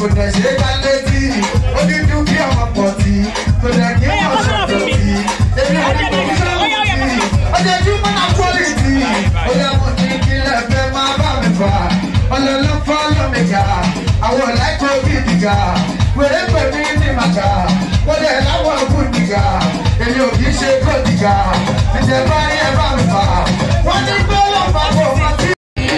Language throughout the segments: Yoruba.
kò dẹ̀ ṣe é ká létí ó ní dúkìá ọmọ pọ̀ tí kò dẹ̀ kí wọ́n ṣọ̀tọ̀ tí èmi ò ní kò ní sọ́wọ́ tí ojoojúmọ́ náà quality ó yẹ kó ní kí lẹ́fẹ̀ẹ́ máa bá mi fà ọlọ́lọ́ fọ́lọ́ mi ga àwọn ọ̀làkọ̀ bí mi ga wèrè pè mí ní màgà wọ́n dẹ̀ láwọn òkú mi ga èmi ò kì í ṣe kó mi ga ìjẹba ní ẹ bá mi fà wọ́n ní pé wọ́n bá bọ̀ wọ́n tí.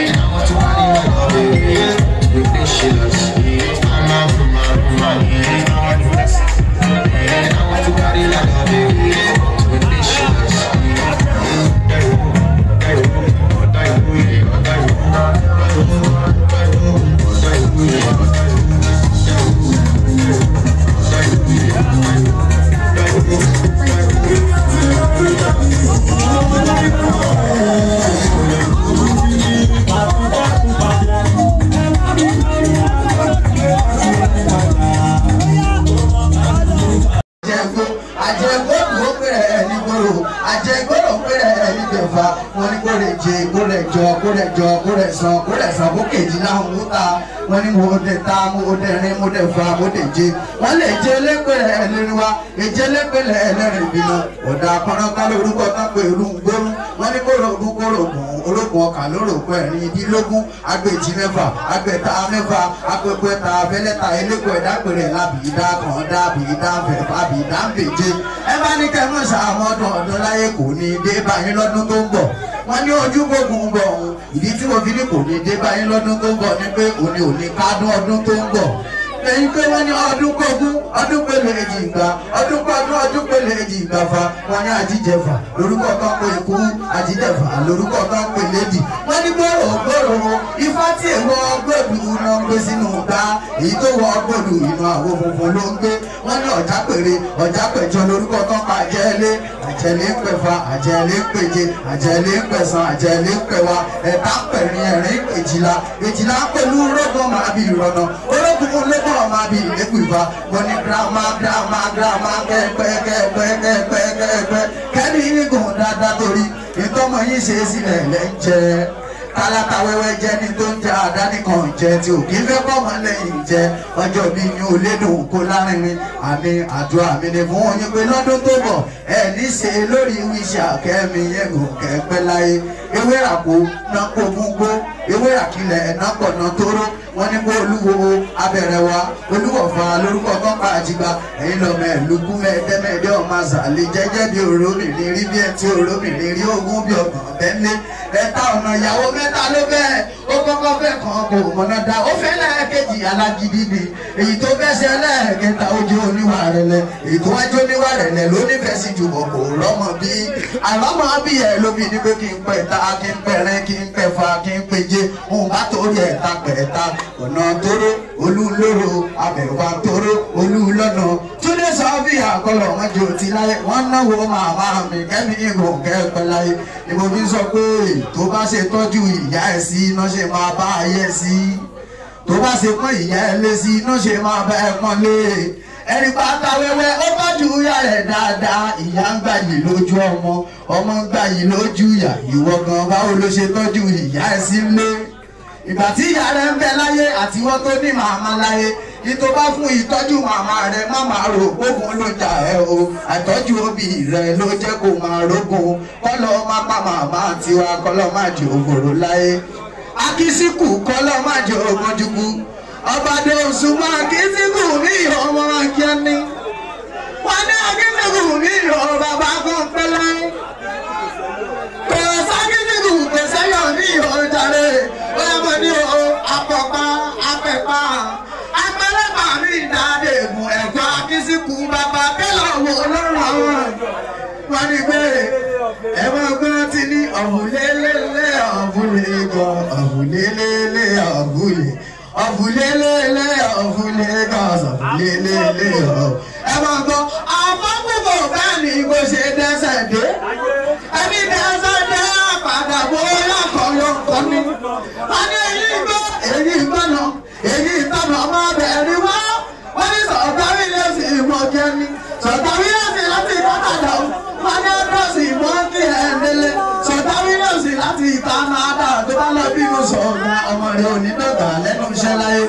àjẹgbó àjẹgbó ló pèrè ẹ ní gbòòrò àjẹgbó ló pèrè ẹ ní gbẹ̀fà wọn ní kó lè jẹ kó lè jọ kó lè jọ kó lè sàn kó lè sàn kó kejì náà ń ta wọn ní mo dé ta mo dé rin mo dé fa mo dé jẹ wọn lè jẹ lépèrè ẹ lórí wa èjẹ lépèrè ẹ lẹ́rìn ìbínú ọ̀dà akọ́nọ́ká lórúkọ tán pé irú ń gbórú wọn ní kóró ogún kóró ògùn ológun ọkà lórúkọ ẹ̀rin ìdílógún agbèjì mẹ́fà agbẹ̀ta mẹ́fà agbẹ̀pẹ̀ta abẹ́lẹ́ta eléko ẹ̀dápẹ̀rẹ̀ lábìídá kan dábìídá fẹ̀fà bìídá ń bèje ẹ bá ní kẹmọ́ sàmọ́dún ọdún láyé kò ní dé báyìí lọ́dún tó ń bọ̀ wọ́n ní ojú gbógun ń bọ̀ ọ̀hún ìdí tí mo fi ní kò ní dé báyìí lọ́dún tó ń bọ̀ ni pé òní òní kádùn ọdún tó ń bọ̀ lẹ́yìn pé wọ́n ní ọdún kọ́gún ọdún pẹ̀lú èjì ìgbà ọdún pọ́dún ọdún pẹ̀lú èjì ìgbà fa wọ́n ní àjíjẹfà lórúkọ kan pé ikú àjíjẹfà lórúkọ kan pé lédì wọ́n ní gbòòrò gbòòrò ifá tí èèwọ̀ gbòdù iná ń gbé sínú gbá èyí tó wọ gbòdù inú àwo funfun ló ń gbé wọ́n ní ọ̀já pèrè ọ̀já pẹ̀jọ lórúkọ kan pa àjẹ́lé àjẹ́lé ń pẹ̀fà àjẹ́lé ń pèje àjẹ́lé ń pẹ̀sán àjẹ́lé ń pẹ̀wà ẹ̀ta pẹ̀rin ẹ̀rin èjìlá èjìlá pẹ̀lú rógùn máa bí ìrọ̀nà orógùn ológun ọmọ bí ìlẹ́kùn ìfà wọ́n ní girama girama girama kẹ́ẹ̀pẹ́ kẹ́ẹ̀pẹ́ kẹ́ẹ̀pẹ́ kẹ́ẹ̀pẹ́ kẹ́ni igun dáadáa torí ìtọ́mọ yín ṣe é sílẹ̀ lẹ́ ń jẹ́ kálátà wẹ́wẹ́ jẹ́ ní tó ń jẹ́ àdáni kan jẹ́ tí ò kí fẹ́ bọ́ mọ́ lẹ́yìn jẹ́ ọjọ́ bí ní o lédùn kó lárinrin àmì àdúrà mi ni fún oyin pé lọ́dún tó bọ̀ ẹ ní ṣe lórí wíṣà kẹ́mi yẹ̀gùn kẹ́pẹ́ láyé ewé àpò náà kó gbogbo ewé àkìlẹ̀ ẹ̀nà pọ̀nà tóró wọ́n ní kó olúwo abẹ̀rẹ̀ wa olúwọ̀fà lórúkọ tọ́pa àjìgbà ẹ̀yin lọ́mọ ẹ̀lúkú mẹ́ẹ̀ẹ́dẹ́mẹ́ẹ̀dẹ́ ọmọ àzàlẹ̀ jẹ́jẹ́ bí òrómìnrin rí bí ẹ̀ tí òrómìnrin rí ogún bí ọgbọ̀n tẹ́lẹ̀ ẹ̀ta ọ̀nà ìyàwó mẹ́ta ló bẹ́ẹ̀ ó kọ́kọ́ fẹ́ kan kò mọ̀nà dá ó fẹ́ lẹ́ẹ̀kejì alágídí ni èyí tó fẹ́ ṣe lẹ́ẹ̀kẹta ojú oníwà rẹ̀ lẹ̀ èyí tó wájú oníwà rẹ̀ lẹ̀ ló nífẹ̀ẹ́ sí jùmọ̀ kò rọ́mọ bí àlọ́mọ bí ẹ̀ ló fi ní pé kí n pẹ̀ ta kí n pẹ̀rẹ́ kí n pẹ̀fà kí n péje òun bá torí ẹ̀ ta pẹ̀ ta ọ̀nà tóró olúlóró abẹ̀wà tóró olúlọ́nà túndé sọ bí àkọlọ̀ wọn jò ti láyé wọn náwó màmá mi kẹ́mi ìgò kẹ́pẹ́ láyé ni mo fi sọ pé tó bá ṣe tọ́jú ìyá ẹ̀ sí iná ṣe máa bá ayé sí tó bá ṣe pọ́n ìyá ẹ̀ lé sí iná ṣe máa bá ẹ pọ́n lé ẹni pátá wẹ́wẹ́ ó tọ́jú ìyá rẹ̀ dáadáa ìyá ń gbà yìí lójú ọmọ ọmọ ń gbà yìí lójú ìyá ìwọ gan báwo ló ṣe tọ́jú ìyá ẹ̀ sí lé ìgbà tí ìyá rẹ̀ ń bẹ láyé àtiwọ́ tó ní màmá láyé ìtò bá fún ìtọ́jú màmá rẹ̀ má máa rò gbógun ló jà ẹ́ o àtọ́jú òbí rẹ̀ ló jẹ́ kó máa rógun kọ́lọ́ má pa màmá tiwa kọ́lọ́ má jẹ́ ògòrò láyé akísíkù kọ́lọ́ má jẹ́ ògójúkú ọbàdé òṣùmọ̀ akísíkù ní ìhọ́ ọmọ akíání wọn ní akísíkù ní ìhọ́ bàbá kan pẹ́lẹ́ kò sákísíkù kò sẹ́yọ̀ ní ìhọ́ jàre ó yẹ mọ̀ ní o apọ̀pá apẹ̀pá apẹ̀lẹ́pà mi ìdáde ègùn ẹ̀kọ́ akísíkù bàbá tẹ́lọ̀ wò lọ́rùn àwọn wọn ní pé ẹ̀wọ̀n gbọ́n ti ní ọ̀hùnlélẹ́lẹ́ ọ̀hùnlé gan ọ̀hùnlélẹ́lẹ́ ọ̀hùnlé ọ̀hùnlélẹ́lẹ́ ọ̀hùnlé gan ọ̀hùnlélẹ́lẹ́ ọ̀hùn. ẹ̀wọ̀n gbọ́ àfọ́gbùgbò bẹ́ẹ̀ ni bó ṣe dẹ́sẹ̀ dé ẹni dẹ́sẹ̀ dé àpàdà bóyá kọ́ ló ń kọ́ ni. wọ́n ní èyí gbọ́ èyí gbọ́nà èyí tọ́nà ọmọ bẹ̀rẹ̀ wá wọ́n ní sọ̀tàrí lẹ́sìn ìmọ̀ jẹ́ni sọ̀tàrí lẹ́sìn láti ìtàkàdà wọ́n ní ọdọ́sì ìmọ̀ kí ẹ̀ nílé sọ̀tàrí lẹ́sìn láti ìta náà dà tó bá lọ bínú sọ̀rọ̀ ọmọ rẹ̀ ò ní dọ̀gà lẹ́nu iṣẹ́ láyé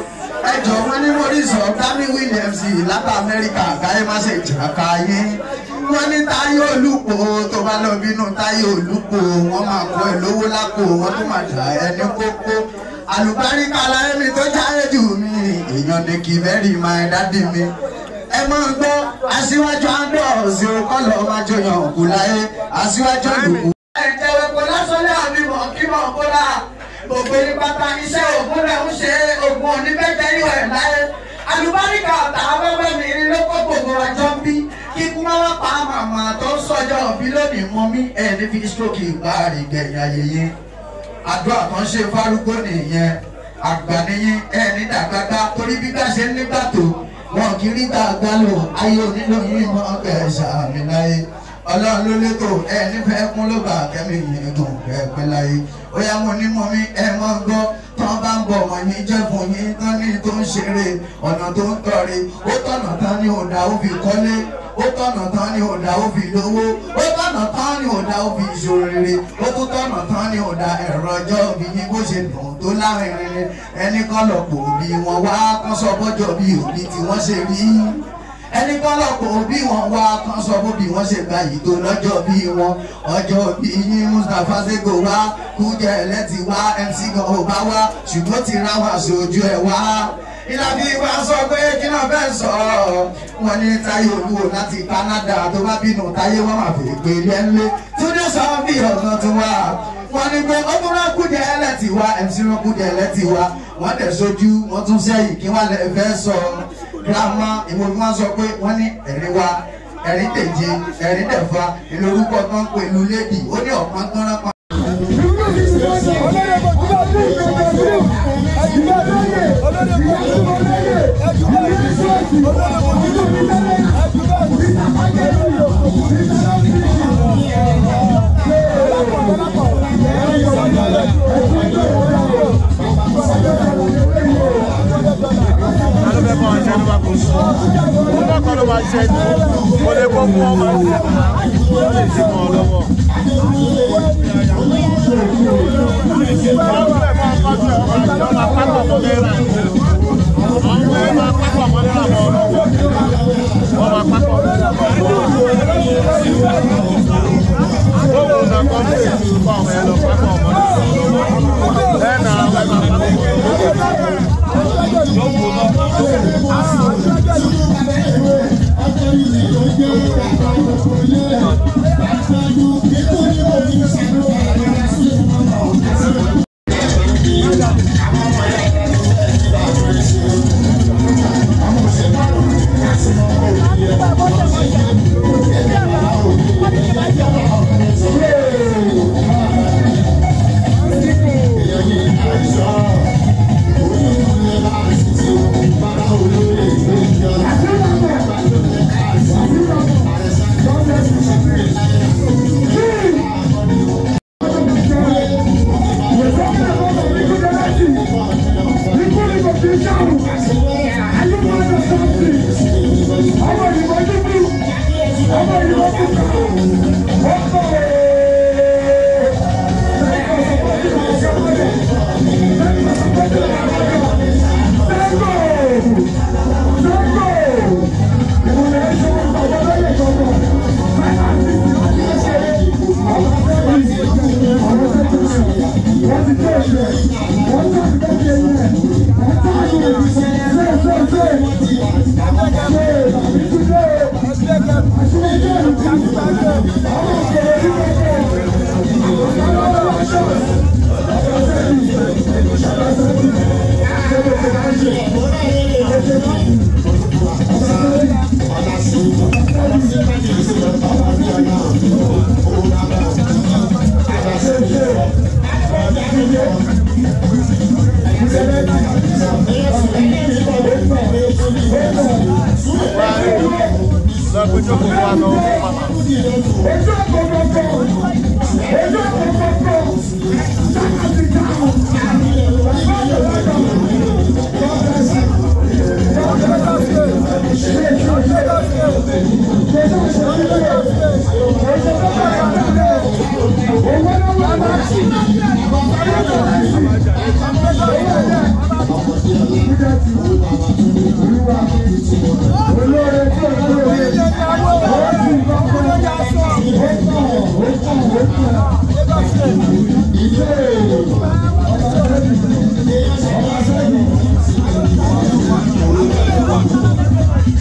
ẹjọ wọn ní mọrísọ Tammy Williams láti Amẹ́ríkà káyé má ṣe jà káyé wọn ní Táyé Olúpo tó bá lọ bínú Táyé Olúpo wọn máa kọ ẹ lówó lápò wọn tó máa dà ẹni kókó àlùbáríkà láyé mi tó jáde jù mí èèyàn ní kí bẹ́ẹ̀rì máa dádì mi ẹ máa gbọ́ aṣíwájú andros kọ́lọ̀ máa jọyàn òkú láyé aṣíwájú olùkú. ẹ̀jẹ̀ kò lásánlé àmì mọ̀ kí mọ̀ kó rà gbogbo ní pátá iṣẹ́ ògùn rẹ̀ ń ṣe ògùn oníbẹ̀jẹ̀ ìwẹ̀ ẹ̀ láyé àlùbáríkà ọ̀tá abẹ́fẹ́ mi rí ló kó gbogbo àjọ bí kíkú máa wá pa màmá tó ń sọjọ́ òbí lónìí mọ́ mí ẹ̀ ní fi stroke ìgbà àrígẹ̀yìn ayẹyẹ àdúrà kan ṣe fárúgbó nìyẹn àgbà nìyẹn ẹ̀ ní dàgbàgbà torí bí ká ṣe ń nígbà tó wọn kì í rí gbàgbà lò ayé onílò yìí mọ kẹsà mi láyé ọlọ́run ló létò ẹ nífẹ̀ẹ́ kún ló bá kẹ́mi yìí gùn kẹ́pẹ́ láyé ó yá mo ní mọ mi ẹ mọ gbọ́ tán bá ń bọ̀ wọ́n yín jẹ́ fún yín tán ní tó ń ṣeré ọ̀nà tó ń tọ̀re ó tọ̀nà tán ní òdà ó fi kọ́lé ó tọ̀nà tán ní òdà ó fi lówó ó tọ̀nà tán ní òdà ó fi ìṣòro rere ó tún tọ̀nà tán ní òdà ẹ̀rọ ọjọ́ òbí yín bó ṣe dùn tó lárinrin ẹni kọ́ lọ́pọ̀ òbí wọn wá kán sọ bọ́jọ́ bí òbí tí wọ́n ṣe rí ẹni kọ́ lọ́pọ̀ òbí wọn wá kán sọ bó bí wọ́n ṣe gba yìí tó lọ́jọ́ bí wọn ọjọ́ bí yín Mustapha Sego wá Kújẹ́ ẹlẹ́tì wá MC gan ò bá wá ṣùgbọ́n ti ra wá sójú ẹ̀ wá ìlàbí wa sọ pé kí náà fẹ́ sọ wọn ní Táyé Olúwo láti Canada tó bá bínú Táyé wọn máa fi pè lẹ́nlé túndé sọ bí ọ̀gán tó wà wọ́n ní pé ọdún náà Kújẹ́ ẹlẹ́tì wá MC wọn Kújẹ́ ẹlẹ́tì wá wọ́n tẹ̀ sójú wọ́n tún sẹ́yìn kí wọ́n lè fẹ́ sọ girama ìwọ ni wọ́n sọ pé wọ́n ní ẹ̀rí wa ẹ̀rí tèje ẹ̀rí tẹ̀fa ìlú orúkọ kan pẹ̀lú lédi ó ní ọ̀pọ̀ tó rán pa. Mo lè kó fún ọmọ ẹgbẹ́ ó lè ṣe mọ́ ọ lọ́wọ́. Thank you.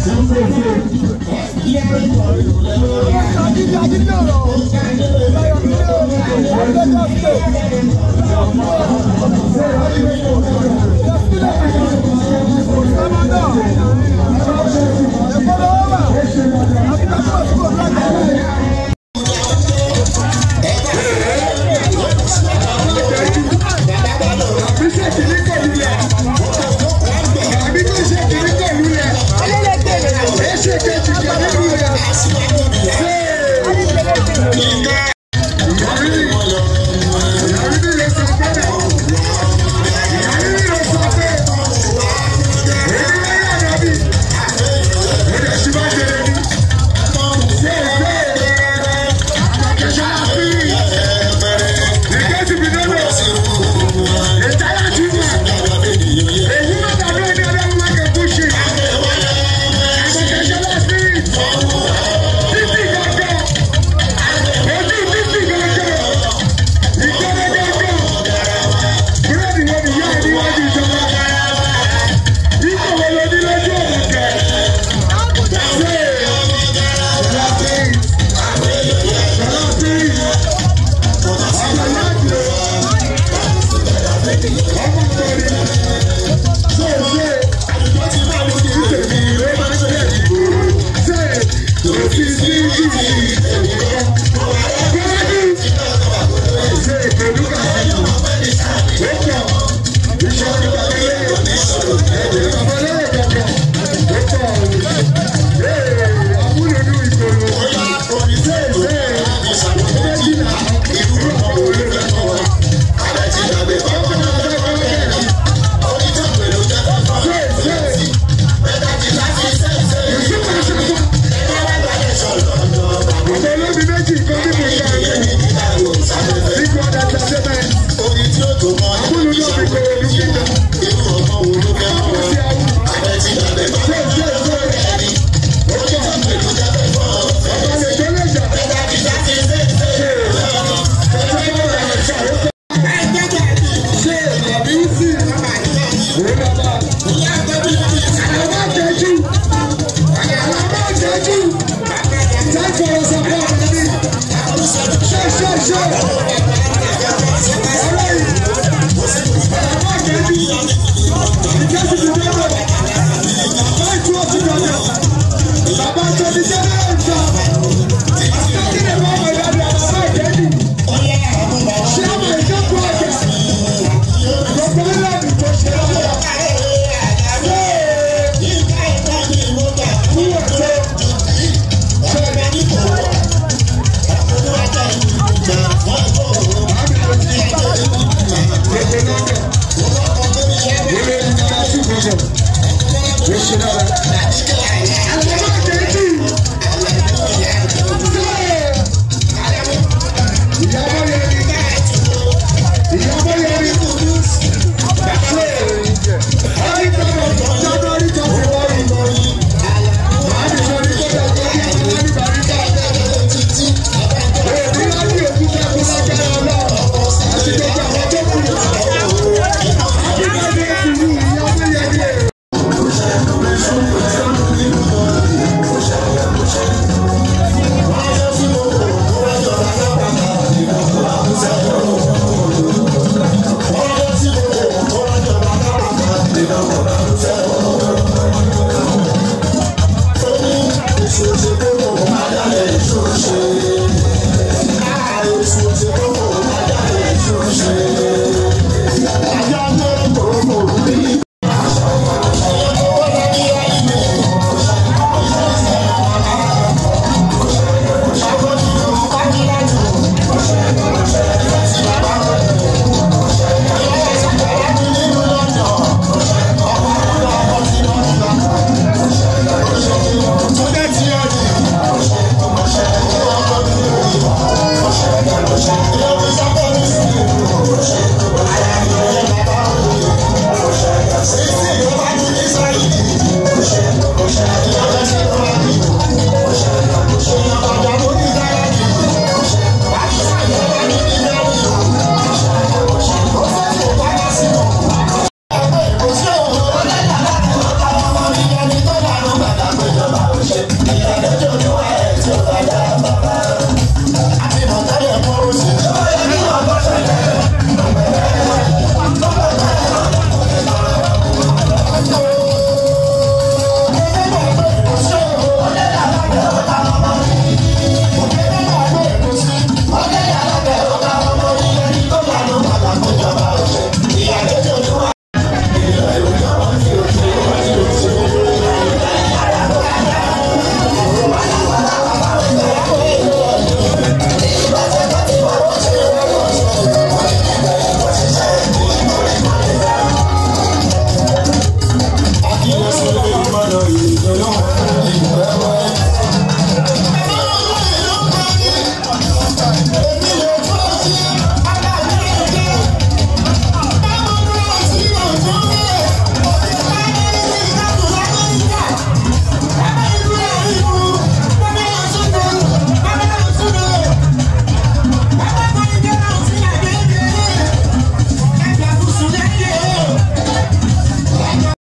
Thank you.